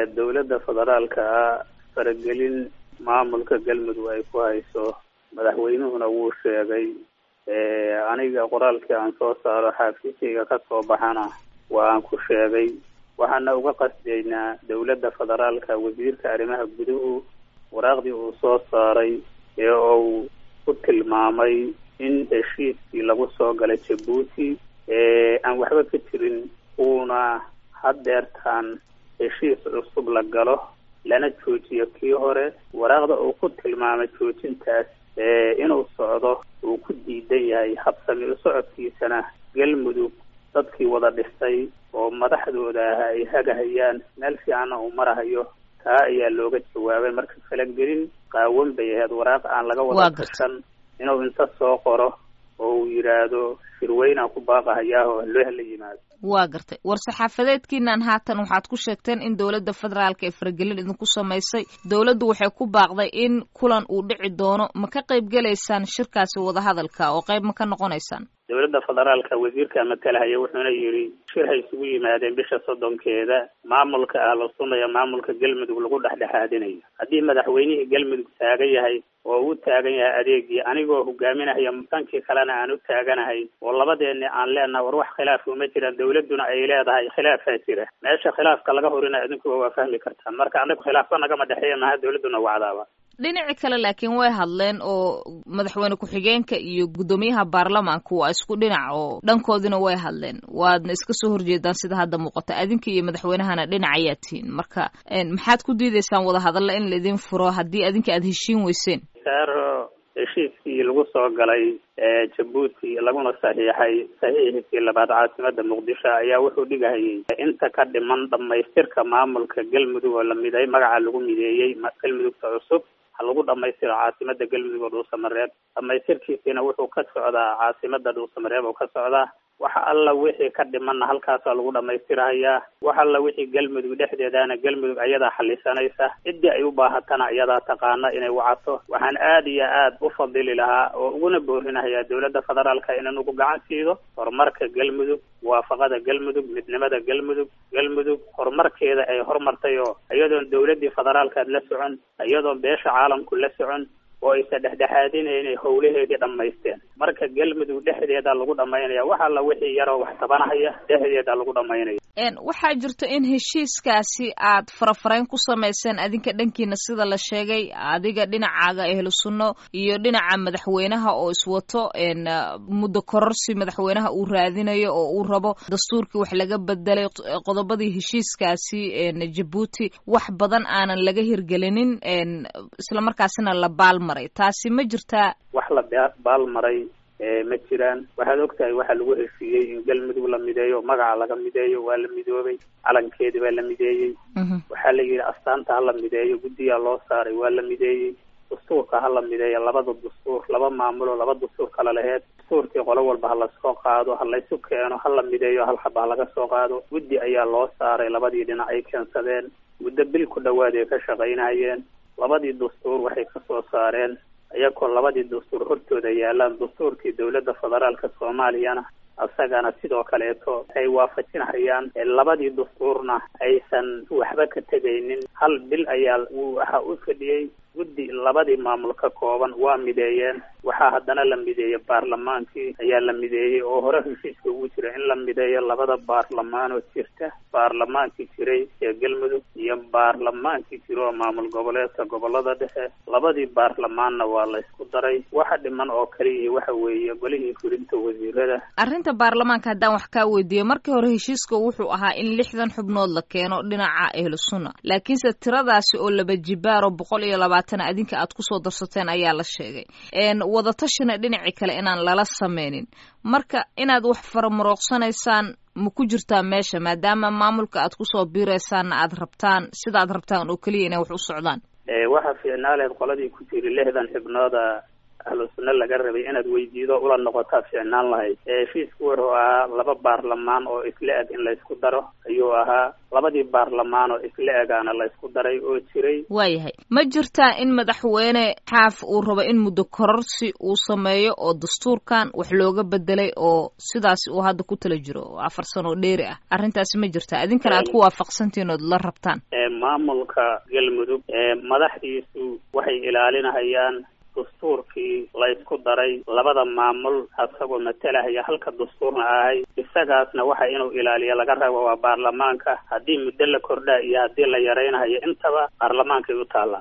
dowladda federaalka ah faragelin maamulka galmudug ay ku hayso madaxweynuhuna wuu sheegay aniga qoraalkii aan soo saaro xaafiiskayga ka soo baxana waa aan ku sheegay waxaana uga qasdaynaa dowladda federaalka wasiirka arrimaha guduhu waraaqdii uu soo saaray ee uu ku tilmaamay in heshiiskii lagu soo galay jabuuti aan waxba ka jirin uuna haddeertaan heshiis cusub la galo lana joojiyo kii hore waraaqda uu ku tilmaamay joojintaas inuu socdo uu ku diidan yahay habsami u socodkiisana galmudug dadkii wada dhistay oo madaxdooda ah ay hagahayaan meel fiicanna uu marahayo taa ayaa looga jawaabay marka falagelin qaawan bay ahayd waraaq aan laga wada tirsan inuu inta soo qoro oo uu yidhaahdo shirweynaan ku baaqahayaahoo loo la yimaado waa gartay war saxaafadeedkiinan haatan waxaad ku sheegteen in dowladda federaalka ee faragelin idinku samaysay dowladdu waxay ku baaqday in kulan uu dhici doono ma ka qayb gelaysaan shirkaasi wadahadalka oo qayb ma ka noqonaysaan dowladda federaalka wasiirka matalahaya wuxuuna yidhi shir hay isugu yimaadeen bisha soddonkeeda maamulka ahlu sunna iyo maamulka galmudug lagu dhexdhexaadinayo haddii madaxweynihii galmudug taagan yahay oo uu taagan yahay adeegii anigoo hogaaminaya dhankii kalena aan u taaganahay oo labadeeni aan leenaha war wax khilaaf uma jiraan dowladduna ay leedahay khilaafaa jira meesha khilaafka laga horina idinkuba waa fahmi kartaan marka anagu khilaafka nagama dhexeeya maha dowladduna wacdaaba dhinaci kale laakiin way hadleen oo madaxweyne ku-xigeenka iyo guddoomiyaha baarlamaanka waa isku dhinac oo dhankoodina way hadleen waadna iska soo horjeedaan sida hadda muuqata adinka iyo madaxweynahana dhinac ayaa tihiin marka maxaad ku diidaysaan wadahadalla in laidin furo haddii adinka aada heshiin weyseen saaro heshiiskii lagu soo galay jabuuti laguna saxiixay saxiixiisii labaad caasimada muqdisho ayaa wuxuu dhigahayay inta ka dhiman dhamaystirka maamulka galmudug oo la miday magaca lagu mideeyey galmudugta cusub ha lagu dhamaystiro caasimada galmudug oo dhuusamareeb dhamaystirkiisiina wuxuu ka socdaa caasimada dhuusamareeb oo ka socdaa waxa alla wixii ka dhimanna halkaasaa lagu dhamaystirahayaa wax alla wixii galmudug dhexdeedaana galmudug ayadaa xalisanaysa ciddii ay u baahatana iyadaa taqaana inay wacato waxaan aada iyo aada u fadili lahaa oo uguna boorinahayaa dowladda federaalka in inugu gacan siido horumarka galmudug muwaafaqada galmudug midnimada galmudug galmudug horumarkeeda ay horumartay oo iyadoon dowladdii federaalkaad la socon iyadoon beesha caalamku la socon oo aysa dhexdhexaadinay inay howlaheedii dhammaysteen marka galmudug dhexdeeda lagu dhamaynaya wax alla wixii yaroo wax tabanahaya dhexdeeda lagu dhamaynaya waxaa jirto in heshiiskaasi aad farafarayn ku samayseen adinka dhankiina sida la sheegay adiga dhinacaaga ehlu sunno iyo dhinaca madaxweynaha oo iswato muddo kororsi madaxweynaha uu raadinayo oo uu rabo dastuurkii wax laga bedelay qodobadii heshiiskaasi jabuuti wax badan aanan laga hirgelinin islamarkaasina la baalmaray taasi ma jirtaa wax la baalmaray ma jiraan waxaad ogtahay waxaa lagu heshiiyey in galmudug la mideeyo magaca laga mideeyo waa la midoobay calankeedi baa la mideeyey waxaa la yidhi astaanta ha la mideeyo guddiyaa loo saaray waa la mideeyey dastuurka ha la mideeyo labada dastuur laba maamulo laba dastuur kala laheyd dastuurkii qolo walba ha lasoo qaado ha laysu keeno ha la mideeyo hal xaba ha laga soo qaado guddi ayaa loo saaray labadii dhinac ay keensadeen muddo bil ku dhawaad ay ka shaqaynayeen labadii dastuur waxay ka soo saareen iyagoo labadii dastuur hortooda yaalaan dastuurkii dowladda federaalka soomaaliyana isagana sidoo kaleeto ay waafajinhayaan labadii dastuurna aysan waxba ka tegaynin hal bil ayaa waxa u fadhiyey guddi labadii maamul ka kooban waa mideeyeen waxaa haddana la mideeyey baarlamaankii ayaa la mideeyey oo hore heshiiska ugu jira in la mideeyo labada baarlamaanoo jirta baarlamaankii jiray ee galmudug iyo baarlamaankii jira oo maamul goboleedka gobolada dhexe labadii baarlamaanna waa la isku daray waxa dhiman oo kaliya waxa weeye golihii fulinta wasiirada arrinta baarlamaanka haddaan wax kaa weydiiyo markii hore heshiiska wuxuu ahaa in lixdan xubnood la keeno dhinaca ehlu sunna laakiinse tiradaasi oo laba jibaaro boqol iyo labaatan adinka aad kusoo darsateen ayaa la sheegay wadatashina dhinacii kale inaan lala sameynin marka inaad wax faramarooqsanaysaan ma ku jirtaa meesha maadaama maamulka aad kusoo biiraysaanna aad rabtaan sida aad rabtaan oo keliya inay wax u socdaan waxaa fiicnaaleed qoladii ku jiri lixdan xibnooda ahlu sunna laga rabay inaad weydiido ula noqotaa fiicnaan lahayd heshiisku wuxuu ahaa laba baarlamaan oo isla eg in laysku daro ayuu ahaa labadii baarlamaan oo isla egaana laysku daray oo jiray waayahay ma jirtaa in madaxweyne xaaf uu rabo in muddo kororsi uu sameeyo oo dastuurkan wax looga bedelay oo sidaasi uu hadda ku tala jiro oo afar sano oo dheeri ah arrintaasi ma jirtaa idinkana aad ku waafaqsantihiin ood la rabtaan maamulka galmudug madaxdiisu waxay ilaalinahayaan dastuurkii laysku daray labada maamul asagoo matalahaya halka dastuurna ahay isagaasna waxa inuu ilaaliyo laga rabo waa baarlamaanka haddii muddo la kordhaa iyo haddii la yaraynahayo intaba baarlamaankay u taallaa